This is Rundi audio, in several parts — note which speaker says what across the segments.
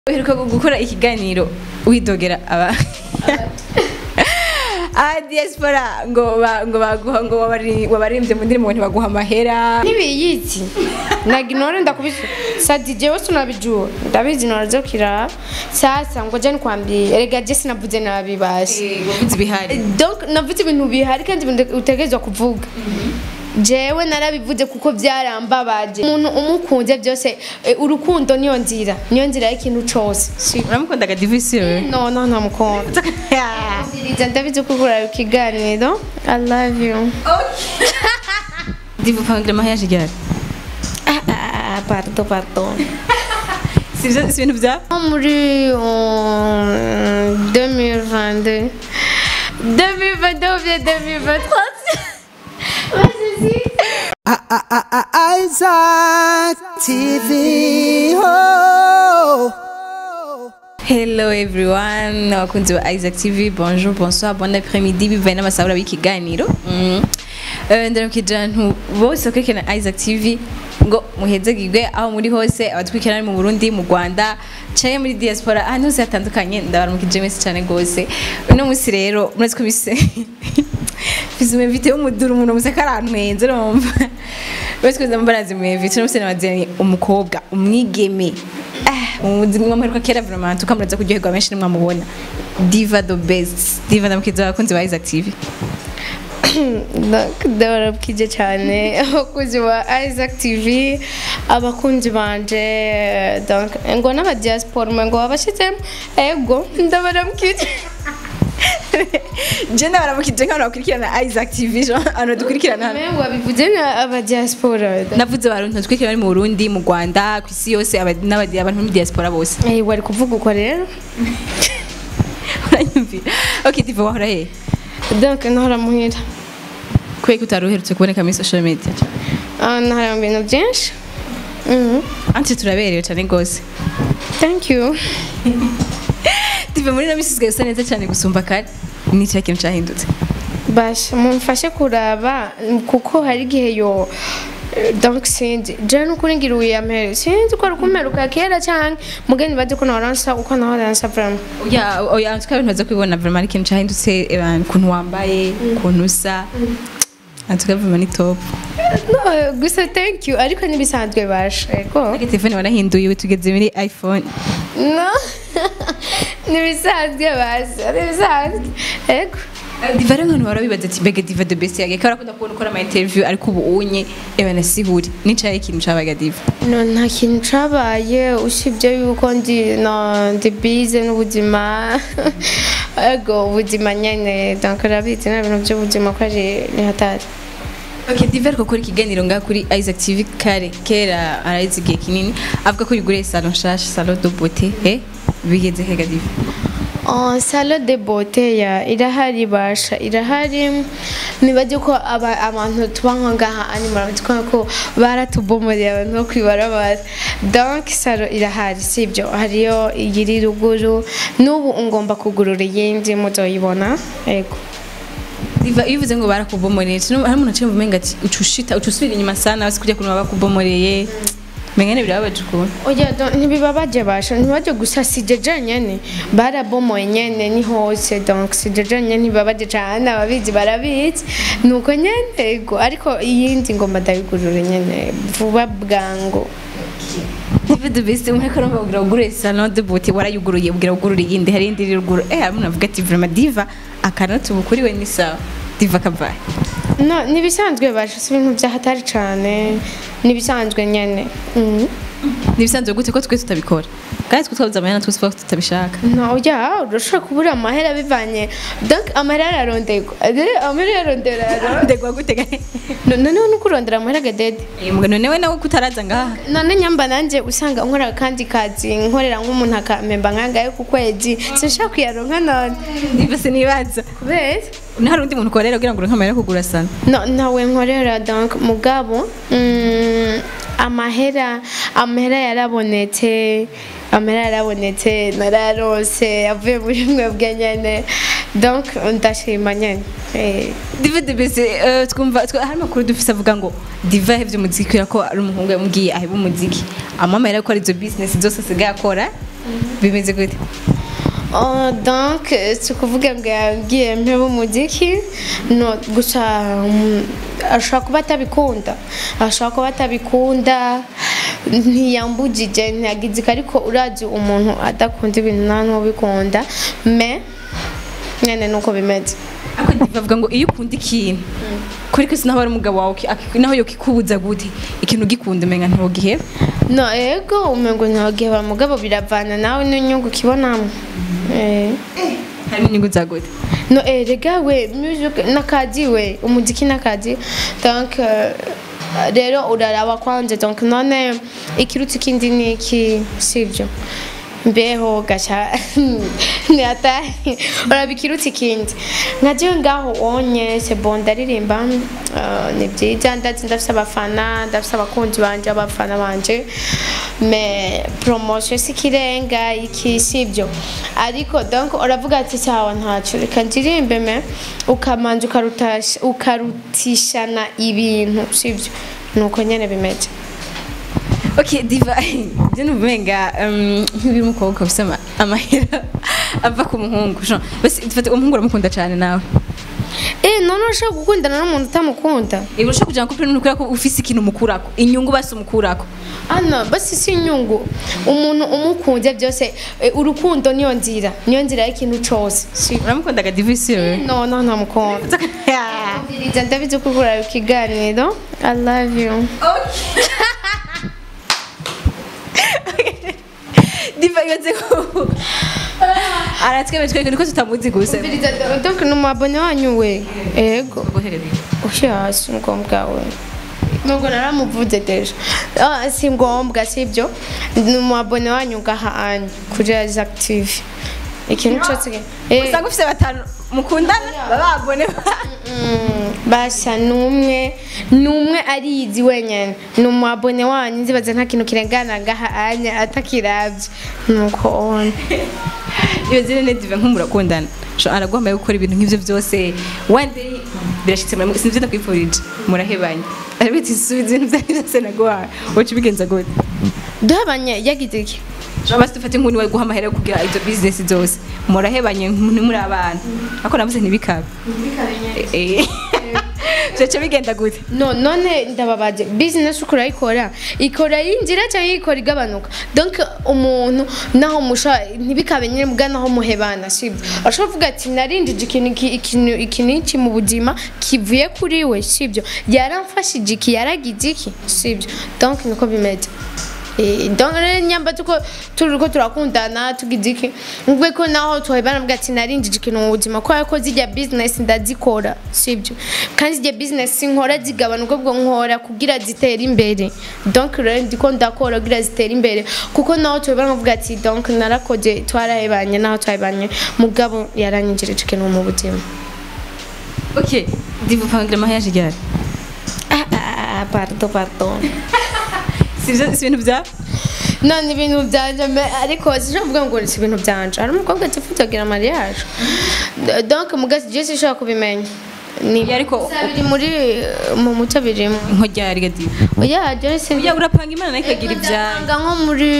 Speaker 1: uheruka gukora ikiganiro widogera aba aba diaspora ngo ba- ngo baguha ngo wabari- wabaririmbye mu ndirimbo ngo ntibaguha amahera
Speaker 2: ntibiyizi naginore ndakubizi sa DJ wose unabijua ndabizi norazokira sasa ngoja nikwambie erega je sinavuze nabi basi
Speaker 1: wavuze ibihari
Speaker 2: donc navuze ibintu bihari kandi ibintu utegerezwa kuvuga jewe narabivuze kuko byarambabaje umuntu umukunze byose eh, urukundo niyo nzira niyo nzira y'ikintu cose Si-
Speaker 1: uramukundaga divisi wewe
Speaker 2: no no ntamukunda Ndiriza ndabizi ko ukora ikiganiro i love you
Speaker 1: divu pangira amaheyaje ryari
Speaker 2: ah, ah, ah, pardon pardon
Speaker 1: sivyo si ibintu bya
Speaker 2: Nko muri euh, 2022 2022 ou bien 2023 Vas-y.
Speaker 3: Isaac TV. Oh.
Speaker 1: hello everyone abakunzi ba isaac tv bonjour bonsoir bon après-midi bivaye n'amasabura b'ikiganiro Mm. Eh, ndaramukije abantu bose bakurikirana isaac tv ngo muhezegirwe aho muri hose abatwikirana mu burundi mu rwanda canke muri diaspora ahantu hose hatandukanye ndabaramukije mwese cyane rwose uno munsi rero murazi ko bise mfise umuvite w'umuduru umuntu museka arantwenze urumva bose kuza mbarazi umuvite uno munsi nabazanye umukobwa umwigeme Ah, mu buzima mperuka kera vraiment tukamuraza kuryoherwa benshi nimwamubona diva the best diva ndamukiza abakunzi ba isaac tv
Speaker 2: Donc, ndabarabwije cyane abakunzi ba isaac tv abakunzi banje donc ngo n'abadiaspora ngo babashizemo ego ndabarabwije
Speaker 1: je ndabaramukije nk'abantu bakurikirana isaac tv jo abantu dukurikirana hano
Speaker 2: Mwe wabivuze na abadiaspora
Speaker 1: navuze abantu dukurikirana bari mu burundi mu rwanda ku isi yose aba- n'abadi- abantu muri diaspora bose
Speaker 2: Eh, wari kuvuga uko rero
Speaker 1: uranyumvira ok diva wahora hehe
Speaker 2: donc nahora muhira
Speaker 1: kubera ko utari uherutse kuboneka muri social media
Speaker 2: Ah, nahora mu bintu byinshi Mhm.
Speaker 1: anti turaberewe cyane rwose
Speaker 2: thank you
Speaker 1: diva muri ino minsi usigaye usa neza cyane gusumba kare ni cya kintu cyahindutse
Speaker 2: basha mumfashe kuraba kuko hari igihe yo donc sinzi je nukuri ngira uyamere sinzi ko rukumeruka kera cyane mugeni baje ko nahoransa uko nahoransa vraiment
Speaker 1: oya oya tuka ibintu baza kubibona vraiment ari ikintu cyahindutse abantu ukuntu wambaye ukuntu usa antuka vraiment ni top
Speaker 2: no gusa thank you ariko nibisanzwe basha ego
Speaker 1: ariko telefone warahinduye ubu tugeze muri iphone
Speaker 2: no nibisanzwe basha nibisanzwe ego
Speaker 1: diva rero nk'abantu barabibaza ati mbega diva the best yage kubera ko ndakubona ukora ama interview ariko ubu unye eba nasihuri nicaye ikintu cabaga diva
Speaker 2: no nta kintu cabaye usibye yuko ndi no ndi bize n'ubuzima ego ubuzima nyene donc urabizi nta bintu by'ubuzima ko ari ni hatari
Speaker 1: ok diva ariko gukora ikiganiro ngaha kuri isaac tv kare kera arayizi igihe kinini avuga ko yuguriye salon nshasha salon de beauté eh bigeze hega diva
Speaker 2: Oh, salo de beauté ya irahari basha irahari nibaje ko aba, abantu tuba nko ngaha animal bitwa ko baratubomoreye abantu bo kwibarabara donc salo irahari sibyo hariyo iyiri ruguru n'ubu ngomba kugurura iyindi muzoyibona yego
Speaker 1: diva iyo uvuze ngo barakubomoreye hari umuntu aciye mu menga ati ucushita ucusubira inyuma sana basi kujya kuntu bakubomoreye mengene birababaje ukuntu
Speaker 2: oya do- ntibibabaje basha ntibaje gusa sije jenyene barabomoye nyene ni hose donc sije jenyene ntibibabaje cane ababizi barabizi nuko nyene ego ariko iyindi ngomba ndabigurure nyene vuba bwangu
Speaker 1: diva the best umwe ko arumva kugira ugure salon de beauté warayuguruye ubwira ugurure iyindi hari indi iri ruguru eh hari umuntu avuga ati vraiment diva akanatu bukuriwe ni sawa diva kabaye
Speaker 2: no nibisanzwe basha si ibintu vyahatari cane nibisanzwe nyene Mhm.
Speaker 1: nibisanzwe gute ko twe tutabikora kandi twe twabuze amahera twese tuvuga ko tutabishaka
Speaker 2: no ya urashobora kubura amahera bivanye donc amahera ararondegwa Eh, amahera ararondera
Speaker 1: ndegwa gute gane
Speaker 2: noneho nuko urondera amahera gadede
Speaker 1: Eh, mugano newe nawe kutaraza ngaha
Speaker 2: none nyamba nanjye usanga nkora akandi kazi nkorera nk'umuntu akamemba nkangahe ku kwezi sinshaka kuyaronka none
Speaker 1: diva sinibaza
Speaker 2: kubera
Speaker 1: hari undi muntu ukorera kugira ngo uronke amahera yo kugura sana
Speaker 2: no nawe nkorera donc mugabo mm, amahera amahera yarabonetse amahera yarabonetse nararose avuye muri mwebwe nyene donc ndashima nyene Eh,
Speaker 1: diva the best eh, twumva twa- hari amakuru dufise avuga ngo diva yahevye umuziki kubera ko ari umuhungu yamubwiye aheba umuziki amamahera yo gukora izo business zose asigaye akora bimeze gute
Speaker 2: Oh, donc si ukuvuga ngo yabwiye mpeba umuziki no gusa mm, ashobora kuba atabikunda ashobora kuba atabikunda ntiyambugije ntiyagizika ariko urazi umuntu adakunda ibintu nta n'ubikunda me nyene nuko bimeze
Speaker 1: ariko bavuga ngo iyo ukunda ikintu kuri kwese naho ari umugabo wawe ki- aki- naho yokikubuza gute ikintu ugikunda umenga ntugiheba
Speaker 2: no ego umengo ntagiheba mugabo biravana nawe n'inyungu ukibonamo eh.
Speaker 1: harimo inyungu za gute
Speaker 2: no eh, rega we music n'akazi we umuziki n'akazi donc euh, rero uraraba kwanza donc none ikiruta ikindi ni iki sivyo mbeho gaca ntiyataye uraba ikiruta ikindi nka jewe ngaho onye sebo ndaririmba euh, ni byiza ndazi ndafise abafana ndafise abakunzi banje abafana banje me promotion si ikirenga iki sivyo ariko donc uravuga ati sawa ntacyo reka ndirimbe me ukamanza ukarutasha- ukarutishana ibintu sivyo nuko nyene bimeze
Speaker 1: ok diva byo ni ubumenga um, nk'ibiri umukobwa ufite ama- amahera ava ku muhungu Jean, basi dufate umuhungu uramukunda cyane nawe
Speaker 2: eh none ushaka gukundana n'umuntu utamukunda
Speaker 1: Ego ushaka kugira ngo kupira nukura ko ufise ikintu umukurako inyungu basi umukurako
Speaker 2: ana basi si inyungu umuntu umukunze byose eh, urukundo niyo nzira niyo nzira y'ikintu cose si
Speaker 1: uramukundaga diva isi wewe
Speaker 2: no no ntamukunda Ndiriza ndabizi ko ukora ikiganiro i love you
Speaker 1: diva yonze ko aratweme twebwe niko tutamuzi gusa
Speaker 2: Ndiriza donc ni umwabone wanyu we ego ushi hasi ngombwa we nubwo naramuvuze deja Ah, si ngombwa sibyo ni umwabone wanyu ngaha anyu kuri active ikintu cyose eh,
Speaker 1: usanga ufise batanu mukundana bababone
Speaker 2: Mm, basa numwe numwe arizi wenyene ni umwabone wanyu nzibaza nta kintu kirengana ngaha anya atakiravye nuko ona
Speaker 1: iyo zine ne diva nk'umurakundana Jean araguhambaye gukora ibintu nk'ivyo byose one day birashitse muri sinzi ndakwifurije murahebanye ariko ati subiza ibintu byanyu byose naguhaye woca ubigenza gute
Speaker 2: duhabanye yagize iki
Speaker 1: Jean basi dufate nk'undi wari guha amahera yo kugira izo business zose murahebanye ntimuri abana ariko navuze ntibikabe Eh, vyoca bigenda gute
Speaker 2: no none ndababaje business uko urayikora ikora yinjira cyangwa ikora igabanuka donc umuntu naho musha ntibikabe nyine mbwa naho muhebana sibyo ashobora kuvuga ati narinjije ikintu iki- ikintu iki n'iki mu buzima kivuye kuri we sibyo yaramfashije iki yaragize iki sibyo donc niko bimeze Eh, donc rero nyamba tuko turiko turakundana tugize iki ngwe ko naho tuhebana mbwa ati narinjije ikintu mu buzima kubera ko zijya business ndazikora sibyo kandi zijya business nkora zigabanuka ubwo nkora kugira zitere imbere donc rero ndiko ndakora kugira zitere imbere kuko naho tuhebana nkavuga ati donc narakoze twarahebanye naho twahebanye mugabo yaranyinjirije ikintu mu buzima
Speaker 1: ok diva upangira amaheyaje ryari
Speaker 2: ah, ah, ah, pardon pardon
Speaker 1: si ivyo- si ibintu bya
Speaker 2: none ibintu byanje me- ariko sinshobora kuvuga ngo si ibintu byanje hari umukobwa atifuza kugira mariage D- donc mugasi je sinshobora kubimenya ni
Speaker 1: Ya, ariko-
Speaker 2: Gusa biri muri mu muco birimo
Speaker 1: nko ryari ga diva
Speaker 2: oya je sin
Speaker 1: uya urapanga imana nayo ikagira ibyayo
Speaker 2: Ndapanga nko muri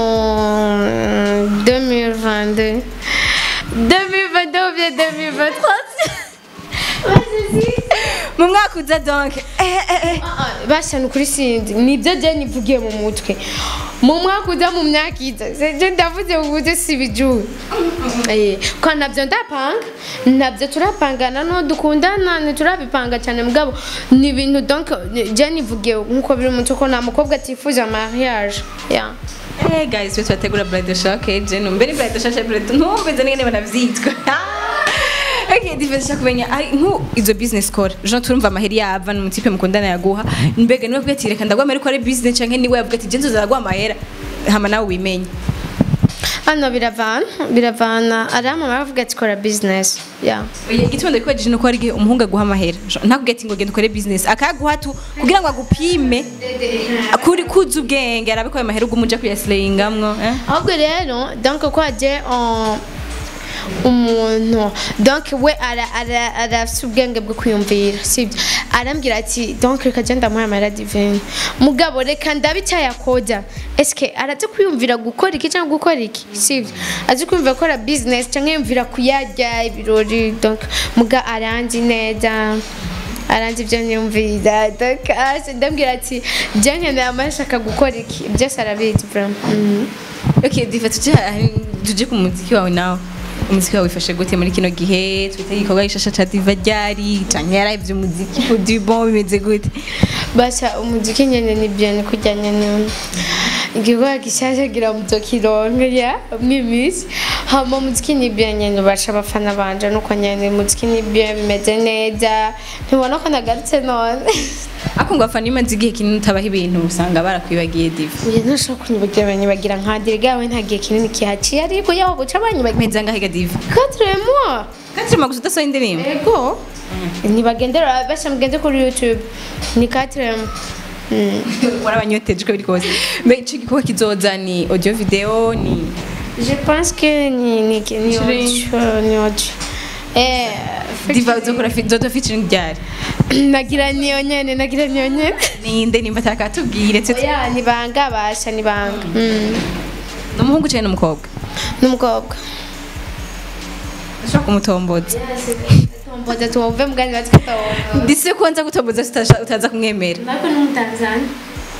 Speaker 2: um, 2022 2022 ou bien 2023 Vas-y.
Speaker 1: mu mwaka uza donc eh, eh, eh.
Speaker 2: bashana ukuri sinzi nibyo je nivugiye mu mutwe mu mwaka uza mu myaka iza je ndavuze ubuze sibijuru ko nabyo ndapanga nabyo turapangana no dukundana ntiturabipanga cyane mugabo ni ibintu donc je nivugiye nkuko biri mu mutwe ko nta mukobwa atifuza mariage yeah.
Speaker 1: Eh guys, twe twategura bride shock je numbe ni bride shock bride ntumbize n'ingene banavyitwa Okay, divese kumenya ari nku izo business kora. Jean turumva amaheri yava no mutipe mukundana yaguha. Mbega niwe kubwira reka ndagwa amahera ko ari business canke niwe yavuga ati je nzoza ndagwa amahera. Hama nawe wimenye.
Speaker 2: hano biravana biravana arama baravuga ati kora business yeah.
Speaker 1: Oya igitondo ko jije no ko ari igihe umuhungu aguha amahera. Jean, Ntakubwira ati ngo genda ukore business. Akaguha tu kugira ngo agupime kuri kuza ubwenge arabe ko ayo mahera ugumuja kuyaslayingamwo. Eh?
Speaker 2: ahubwo rero donc ko haje umuntu donc we ara- ara- arafise ubwenge bwo kwiyumvira sibyo arambwira ati donc reka je ndamuha amahera divine mugabo reka ndabe icyo yakoda eske arazi kwiyumvira gukora iki cyangwa gukora iki sibyo azi kwiyumvira gukora business cyangwa yumvira kuyarya ibirori donc muga aranzi neza aranzi ibyo nyumvira donc ase ndambwira ati je nkeneye amahera ashaka gukora iki byose arabizi vraiment Mhm.
Speaker 1: okay diva tuje aha- tuje ku muziki wawe nawe umuziki wawe wifashe gute muri kino gihe twite igikorwa gishasha ca diva ryari canke yarayivye umuziki ku du bon bimeze gute
Speaker 2: basa umuziki nyene ni bien kurya nyene igikorwa gishasha gira muzokironka ya mwimisi hama umuziki ni bien nyene basha abafana banje nuko nyene umuziki ni bien bimeze neza ntibona ko nagarutse none
Speaker 1: ako ngo afana imaze igihe kinini utabaho ibintu usanga barakwibagiye diva
Speaker 2: uyu ntashobora kunyibagira banyibagira nka dirigawe nta gihe kinini kihaciye ariko yaho buca banyibagira
Speaker 1: meza ngahiga diva
Speaker 2: quatre mois
Speaker 1: katirima gusa udasohoye indirimbo
Speaker 2: ego ntibagendera basha mugende kuri youtube ni quatre mois Mm.
Speaker 1: warabanyoteje uko biri kose mbe ico gikorwa kizoza ni audio video ni
Speaker 2: Je pense que ni ni ni
Speaker 1: Featuring.
Speaker 2: audio ni audio. Eh,
Speaker 1: diva uzokora fi- uzoza featuring ryari
Speaker 2: nagira niyo nyene nagira niyo nyene.
Speaker 1: ninde nimba atakatubwire tse
Speaker 2: Oya ni banga basha ni banga. Mm.
Speaker 1: n'umuhungu canke n'umukobwa
Speaker 2: Numukobwa.
Speaker 1: ushobora kumutomboza
Speaker 2: Tomboza tuwove mugani batwitawo.
Speaker 1: ndise ko nza gutomboza sitasha- utaza kumwemera
Speaker 2: Nako ni mutanzania.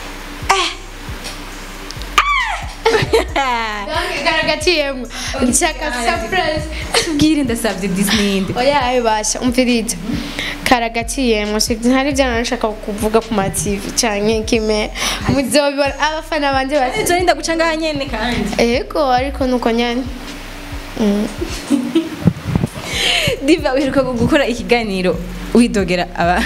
Speaker 2: Danke karagaciyemwe. Nshaka surprise.
Speaker 1: bwire ndasabye disney nde
Speaker 2: Oya ayo basha umviriza. Karagaciyemwe sivyo ntari byo nashaka kuvuga ku ma TV canke kime. Muzobibona abafana banje basi.
Speaker 1: ejo ninda guca ngaha nyene kandi
Speaker 2: Ego ariko nuko nyane. Mm.
Speaker 1: diva uheruka gukora ikiganiro widogera aba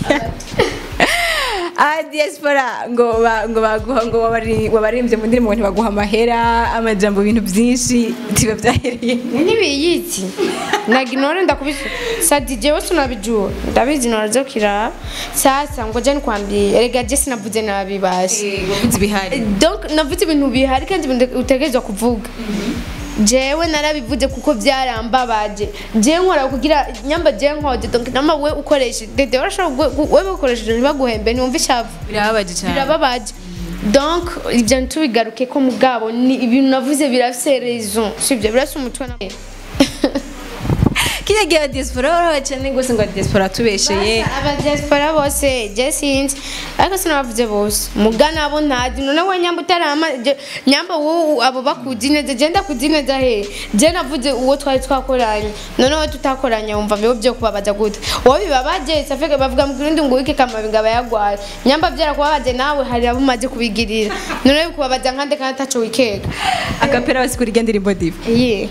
Speaker 1: aba diaspora ngo ba- ngo baguha ngo wabari- wabaririmbye mu ndirimbo ngo ntibaguha amahera amajambo ibintu byinshi tiba byahereye
Speaker 2: ntibiyizi naginore ndakubise sa DJ wese unabijua ndabizi norazo kiraba sasa ngo je nikwambie erega je sinavuze nabibashe
Speaker 1: wavuze ibihari
Speaker 2: donc navuze ibintu bihari kandi ibintu utegerezwa kuvuga jewe narabivuze kuko byarambabaje je nkora kugira nyamba je nkode donc nama we ukoresha dede urashobora gu- gu- wewe ukoresheje ntibaguhembe ntiwumva ishavu
Speaker 1: birababaje cyane
Speaker 2: birababaje donc ibyo ntitubigaruke ko mugabo ni ibintu navuze birafise raison sibyo birafise umutwe na
Speaker 1: kiriya gihe abadiaspora barabaye cyane rwose ngo abadiaspora tubesheye
Speaker 2: abadiaspora bose je sinzi ariko sinabavuze bose mugana abo ntazi none we nyamba utarama je- nyamba wowe abo bakuzi neza je ndakuzi neza he je navuze uwo twari twakoranye none we tutakoranye wumva bibo byo kubabaza gute wowe bibabaje safeke bavuga mu kirundi ngo wike kama bingaba yagwaye nyamba byara kubabaje nawe hari abo umaze kubigirira none bikubabaza nkande kandi ataco wikeka
Speaker 1: agapera basikura irya ndirimbo diva
Speaker 2: Iyihe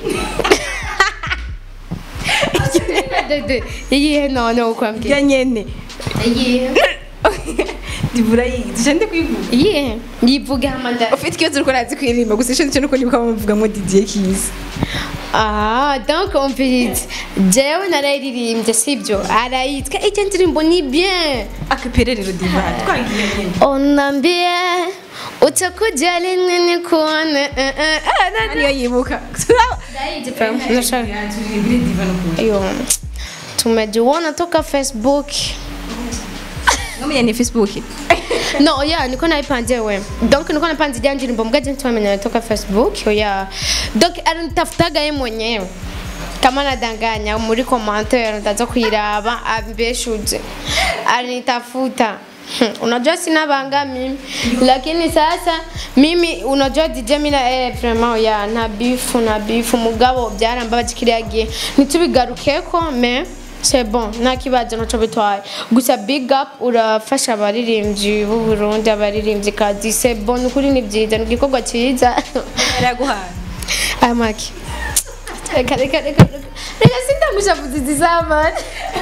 Speaker 2: Dede, iyihe none ukwambwira
Speaker 1: irya nyene
Speaker 2: iyihe
Speaker 1: diva urayizi cyane kwivuga
Speaker 2: iyihe yivuge hamanda
Speaker 1: ufite ikibazo uriko urazi kuririmba gusa icyo nicyo nuko nibuka bamuvugamo didier kiza
Speaker 2: Ah, donc umvirize jewe narayiririmbye sibyo arayitwa icyo ndirimbo ni bien
Speaker 1: akapera rero diva twagiye nyene
Speaker 2: onambie utakujali nini kuone eh, eh, ah, na-
Speaker 1: niyo yibuka
Speaker 2: Nashaka- Iyo, tumejiona toka facebook
Speaker 1: ngamenya ni facebook
Speaker 2: no oya niko nayipanze we donc niko napanze ijya ndirimbo mbwa je tumenya toka facebook oya donc aranitafutaga ye mwenyewe kama nadanganya muri commentaire ndaza kuiraba ambeshuze alinitafuta Hmm, unajua sina banga mimi lakini sasa mimi unajua DJ mina eh vraiment ya na bifu na bifu mugabo byarambabaje kiriya gihe ntitubigarukeko mais c'est bon nta kibazo ntaco bitwaye gusa big up urafasha abaririmbyi b'u Burundi abaririmbyi kazi c'est bon ukuri ni byiza ni igikorwa cyiza
Speaker 1: araguhaye
Speaker 2: amaki reka reka reka reka reka sindagushavuza izizamani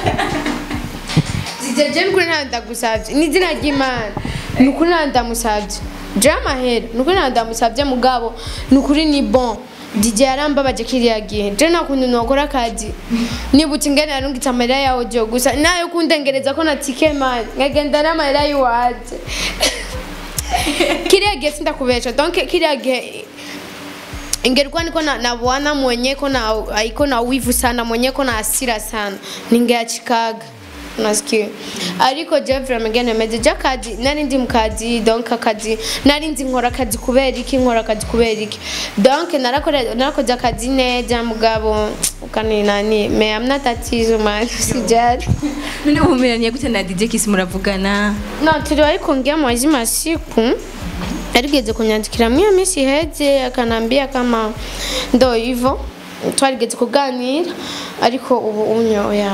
Speaker 2: zijeje nukuri ntawe ndagusabye ni izina ry'imana ni ukuri ntawe ndamusabye je amahera ni ukuri ntawe ndamusabye mugabo ni ukuri ni bon DJ yarambabaje kiriya gihe je nta kuntu nokora akazi nibutse ingene narungitse amarira yawe jo gusa nayo kundengereza ko na tike mani nkagenda n'amarira y'iwaje kiriya gihe sindakubesha donc kiriya gihe ingelikuwa niko na, na bwana mwenye ko na iko na wivu sana mwenye ko na hasira sana ningeachikaga nasikia ariko Jeffrey Megan Meje jakazi nari ndi mukazi donc akazi nari ndi nkora akazi kubera iki nkora akazi kubera iki donc narakora narakoze akazi neza mugabo ukani nani me amna tatizo man sijari
Speaker 1: none ubumeranye gute na DJ Kiss muravugana
Speaker 2: no tuliwahi kuongea mwazima siku aligeze kunyandikira mwiyo minsi iheze akanambia kama ndo hivyo twarigeze kuganira ariko ubu unyoya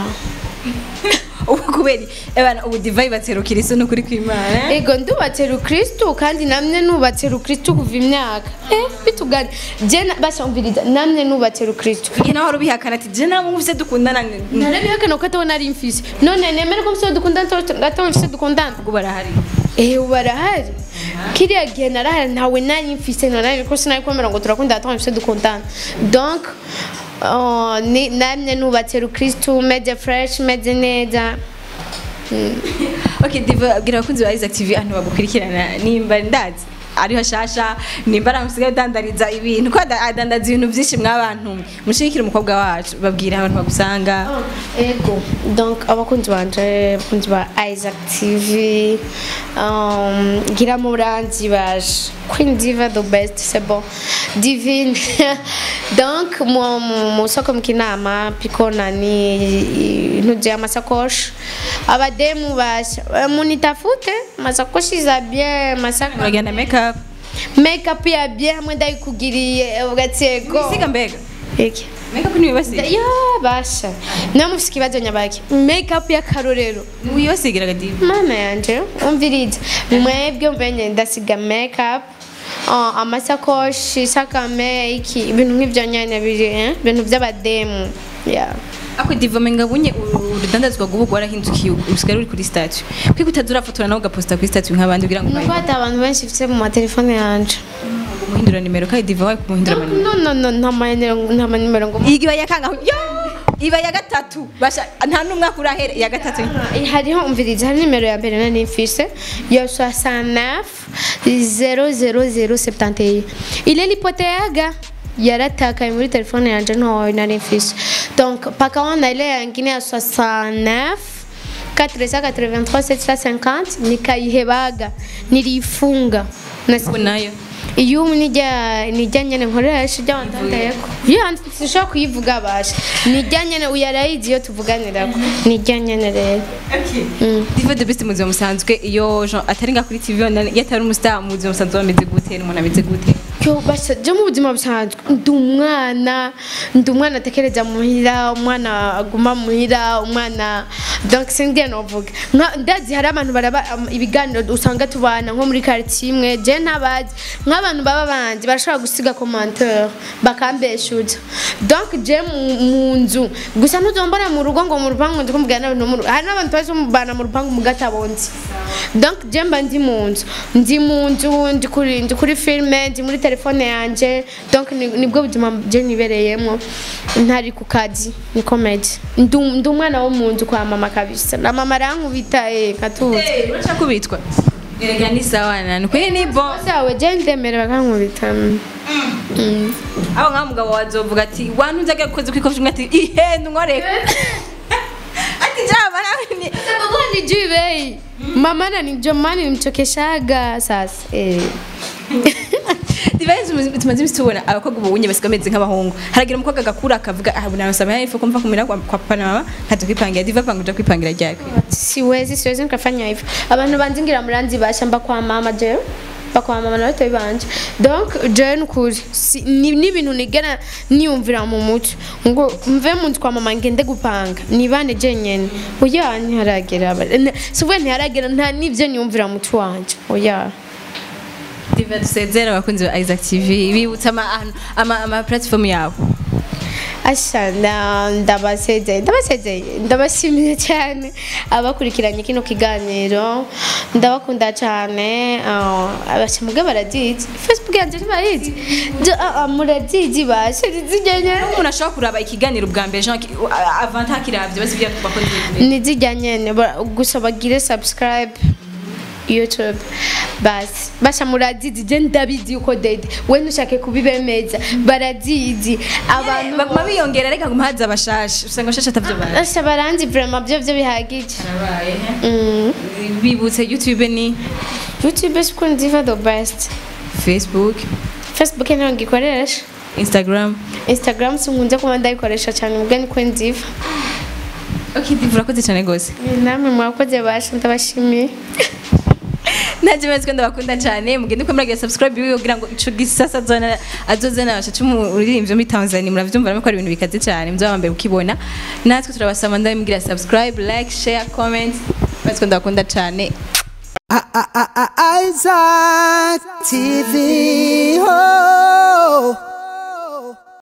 Speaker 1: ubu kubera ebana ubu divayi baterukira iso n'ukuri kw'imana
Speaker 2: ego ndubatse rukristu kandi namwe nubatse rukristu kuva imyaka eh bitugani je na- bashambiriza namwe nubatse rukristu
Speaker 1: igihe nawe wari ubihakana ati je namwe mufise dukundana
Speaker 2: narabihakana ko atabona ari mfise none nemere ko mfise dukundana ataba mfise dukundana
Speaker 1: ubwo barahari
Speaker 2: Eh barahari kiriya gihe narahari ntawe nari mfise nari ko sinari kwemera ngo turakundana ataba mfise dukundana donc oh, ni- namwe nubatse rukristu meze fresh meze neza
Speaker 1: okay diva bwira abakunzi ba Isaac TV ahantu bagukurikirana nimba ndazi ariho shasha nimba aramusigaye udandariza ibintu ko ada- adandaza ibintu byinshi mwabantu mushigikira umukobwa wacu babwira abantu bagusanga
Speaker 2: ego donc abakunzi banje abakunzi ba isaac tv um, gira muranzi baje queen diva the best c'est bon divine donc mu- mu- mu soko mkinama piko nani nuje amasakoshi abademu basha Eh, munitafute masakoshi za bien masaka
Speaker 1: uragenda makeup
Speaker 2: makeup ya bien hamwe ndayikugiriye ugatsego
Speaker 1: isiga mbega
Speaker 2: iki
Speaker 1: makeup ni wibasiga
Speaker 2: ya basha namufise ikibazo nyabaki makeup y'akarorero
Speaker 1: ni wibasigira diva
Speaker 2: mana yanje umviriza mwebwe mbenye ndasiga makeup uh, amasakoshi sakame iki ibintu nk'ivyo nyene biri eh? ibintu vy'abademu yeah.
Speaker 1: ako diva menga bunye urudandazwa gubu gwarahindukiye usigara uri kuri statue kwiko utazura fotora nawe ugaposta kuri statue nk'abandi kugira ngo
Speaker 2: nuko hata abantu benshi mfise mu matelefone yanje
Speaker 1: umuhindura nimero kandi diva wawe kumuhindura amanimero
Speaker 2: no no no nta manimero nta manimero ngo
Speaker 1: igiba yakanga yo iba ya gatatu basha nta n'umwaka urahere iya gatatu
Speaker 2: hariho umviriza hari nimero ya mbere nari mfise yo 69 00071 ile lipoteaga yaratakaye muri telefone yanje ntoyo nari mfise donc paka wana ile yangine ya 69 483 750 nikayihebaga nirifunga
Speaker 1: ubu nayo
Speaker 2: iyo nijya nijya nyene nkoresha ijya wandandayeko iyo sinshobora kuyivuga basha nijya nyene uyarayizi iyo tuvuganirako nijya nyene rero
Speaker 1: diva the best mu buzima busanzwe iyo Jean atari nga kuri tv yonyine, iyo atari umustar mu buzima busanzwe bameze gute n'umuntu ameze gute
Speaker 2: yo basha je mu buzima busanzwe ndi umwana ndi umwana atekereza muhira umwana aguma muhira umwana donc singiye novuga Nka- ndazi hari abantu baraba um, ibiganiro usanga tubana nko muri quartier imwe je ntabazi nk'abantu baba banje barashobora gusiga commentaire bakambeshuza donc je mu- mu nzu gusa ntuzombona mu rugo ngo mu rupangu ndi kumubwira n'abantu mu rugo hari n'abantu bazi bana mu rupangu mu gatabonzi donc je mba ndi mu nzu ndi mu nzu ndi kuri ndi kuri filme ndi muri telefone yanje donc ni- nibwo buzima je nibereyemo ntari ku kazi ni comedy ndi ndi umwana wo mu nzu kwa mama kabisa na mama arankubita eh katuzi
Speaker 1: urashaka kubitwa erega ni sawa nani kuri ni bo
Speaker 2: sawe je ndemere bakankubita Mm.
Speaker 1: abo nka mugabo wazovuga ati wantu nzaga kukoze kwikofisha umwe ati ihe nkoreka ati jaba nawe ni
Speaker 2: Sababu hanijui bei mama ananijua mama nimchokeshaga sasa eh.
Speaker 1: divayi tumaze imisi tubona abakobwa ubu bunye basiga bameze nk'abahungu haragira umukobwa agakura akavuga ah bunasaba yafu kumva kumira kwa kwa papa na mama kaza kwipangira diva panga uja kwipangira ryari
Speaker 2: siwezi siwezi nikafanya hivyo abantu banzingira muranzi basha mba kwa mama je mba kwa mama na batoyi banje donc je nukuri si- ni ni ibintu nigera niyumvira mu mutwe ngo mve mu nzu kwa mama ngende gupanga nibane je nyene oya ntiharagera aba- n- sivuga ntiharagera nta nivyo niyumvira mu mutwe wanje oya
Speaker 1: diva dusezera abakunzi ba Isaac TV bibutsa ama ama ama platform yabo
Speaker 2: asha nda- ndabasezeye ndabasezeye ndabashimiye cyane abakurikiranye kino kiganiro ndabakunda cyane abashamuge barazizi facebook yanjye ntibayizi Jo- ah, ah, murazizi bashe rizijyanye
Speaker 1: umuntu ashobora kuraba ikiganiro bwa mbere Jean ki- a- avant hakiravye basi bya bakoze
Speaker 2: nizijyanye gusa bagire subscribe youtube basi basha murazizi je ndabizi yuko dede we ntushake kubibemeza barazizi abantu
Speaker 1: baguma biyongera reka ngo haza abashasha usanga abashasha atavyo bazi
Speaker 2: basha baranzi vraiment byo byo bihagije
Speaker 1: Arabaye,
Speaker 2: Mm.
Speaker 1: he? bibutse youtube ni
Speaker 2: youtube siko nziva the best
Speaker 1: facebook
Speaker 2: facebook ntabwo ngikoresha
Speaker 1: instagram
Speaker 2: instagram sinkunze kuba ndayikoresha cyane ubwo niko nziva
Speaker 1: okay divu urakoze cyane gose
Speaker 2: namwe mwakoze basha ndabashimiye
Speaker 1: naje mezi ko ndabakunda cyane mugende uko muragira subscribe yiwe kugira ngo ico gisasa azona azozana abashacu mu ruririmvyo muri Tanzania muravyumva namwe ko ari ibintu bikaze cyane muzaba mbere ukibona natwe turabasaba ndabimugira subscribe like share comment mezi ko ndabakunda cyane
Speaker 3: I- I- I- I- Isaac TV. Oh.